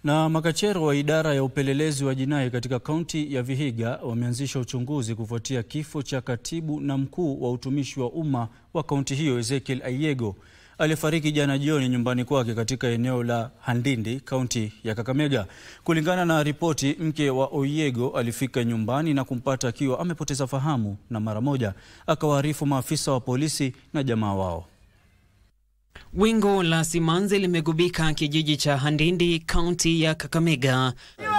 Na makachero wa idara ya upelelezi wa jinai katika kaunti ya Vihiga wameanzisha uchunguzi kufuatia kifo cha katibu na mkuu wa utumishi wa umma wa kaunti hiyo Ezekiel Ayego aliyefariki jana jioni nyumbani kwake katika eneo la Handindi, kaunti ya Kakamega. Kulingana na ripoti, mke wa Oyego alifika nyumbani na kumpata akiwa amepoteza fahamu na mara moja akawaarifu maafisa wa polisi na jamaa wao. Wingu la simanzi limegubika kijiji cha Handindi, kaunti ya Kakamega.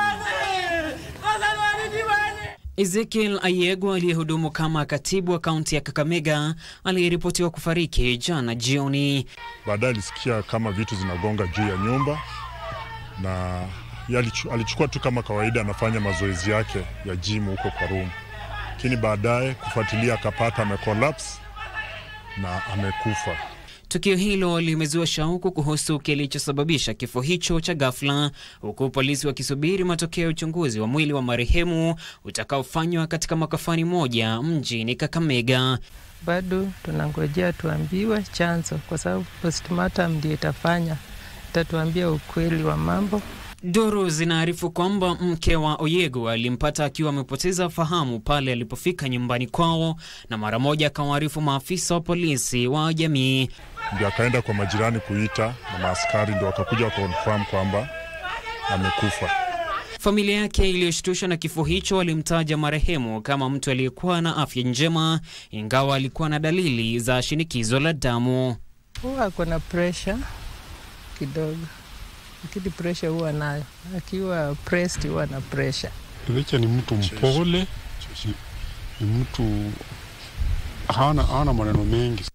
Ezekiel Ayego aliyehudumu kama katibu wa kaunti ya Kakamega aliyeripotiwa kufariki jana jioni. Baadaye alisikia kama vitu zinagonga juu ya nyumba na alichukua tu kama kawaida, anafanya mazoezi yake ya gym huko kwa room, lakini baadaye kufuatilia akapata amecollapse na amekufa. Tukio hilo limezua shauku kuhusu kilichosababisha kifo hicho cha ghafla, huku polisi wakisubiri matokeo ya uchunguzi wa mwili wa marehemu utakaofanywa katika makafani moja mjini Kakamega. Bado tunangojea tuambiwe chanzo, kwa sababu postmortem ndio itafanya itatuambia ukweli wa mambo. Duru zinaarifu kwamba mke wa Oyego alimpata akiwa amepoteza fahamu pale alipofika nyumbani kwao na mara moja akawaarifu maafisa wa polisi wa jamii. Ndio akaenda kwa majirani kuita na maaskari ndio wakakuja confirm kwamba amekufa. Familia yake iliyoshtushwa na kifo hicho alimtaja marehemu kama mtu aliyekuwa na afya njema, ingawa alikuwa na dalili za shinikizo la damu. Huwa ako na pressure kidogo lakini presha huwa nayo, akiwa pressed huwa na presha. Richa ni mtu mpole, ni mtu hana, hana maneno mengi.